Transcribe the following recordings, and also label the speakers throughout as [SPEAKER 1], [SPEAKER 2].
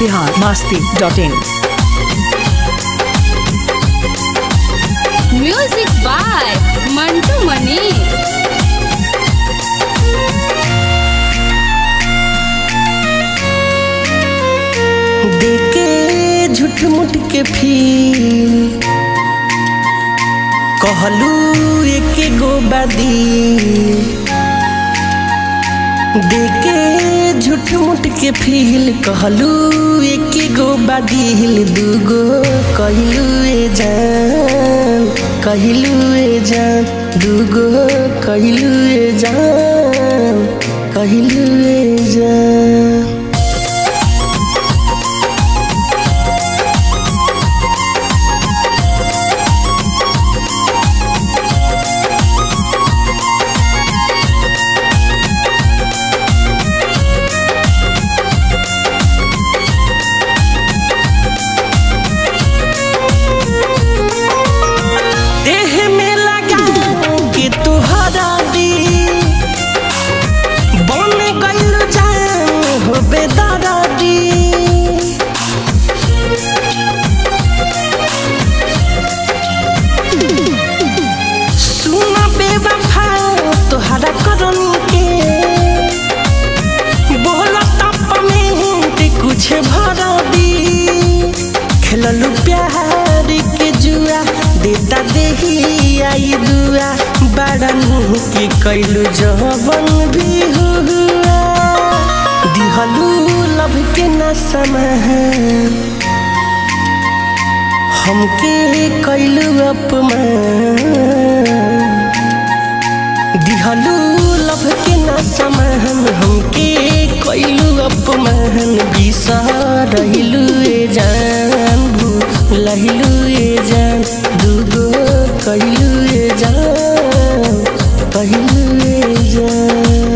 [SPEAKER 1] Bihar Masti dot in
[SPEAKER 2] music by Mantu Manish
[SPEAKER 3] देके झूठ मुठ के फील कहलू एक गो बादी देके झूठ मुठ के फील कहलू एक गो बादिल दूगो कहलू ए जान कहलू ए जान दूगो कहलू ए जान कहलू ए जान देह में लगा के तुहरा दी बन गइल जान हो बेदारा दी सुन बेवफा तोहरा करन के बोला तप में ते कुछ भरा दी खेललू प्यार के जुआ देता देही आई दुआ बड़ा मुँह के कैलू जवन भी हुआ दिहलू लब के न समान हमके कैलू अपमान दिहलू लब के न समान हमके कैलू अपमान बिसरलू ए जान भूललू ए जान दूगो कैलू ए जान कहलू ए जान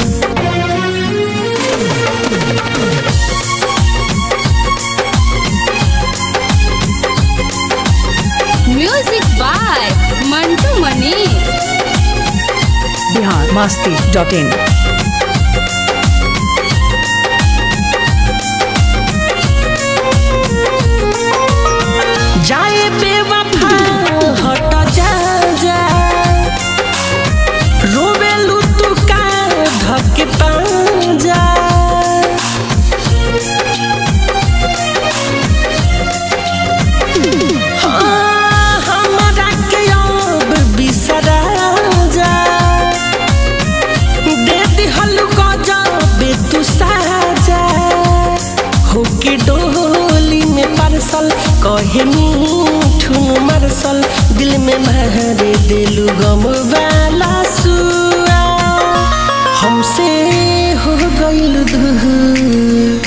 [SPEAKER 2] music by Mantu Manish
[SPEAKER 1] Bihar Masti dot in
[SPEAKER 3] जाए बेवफा हट जा जा रोवेलू तू का धक जा हाँ, हमरा के अब बिसरा जा दे दिहलू गजबे तू साजा होके डोली में परसल कहे मीठुन मरसल दिल में महरे दिलू गम वाला सुआ हमसे हो गइल दूर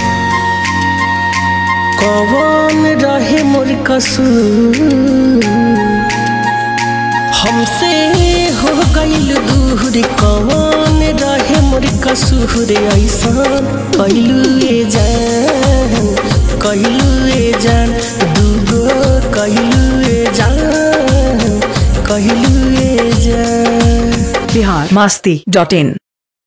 [SPEAKER 3] कौन रहे मोर कसूर हमसे हो गइल दूर कौन रहे मोर कसूर ऐसा कैलू ए जान कैलू ए जान दूगो कैलू ए जान कैलू ए जान
[SPEAKER 1] बिहार मास्ती डॉट इन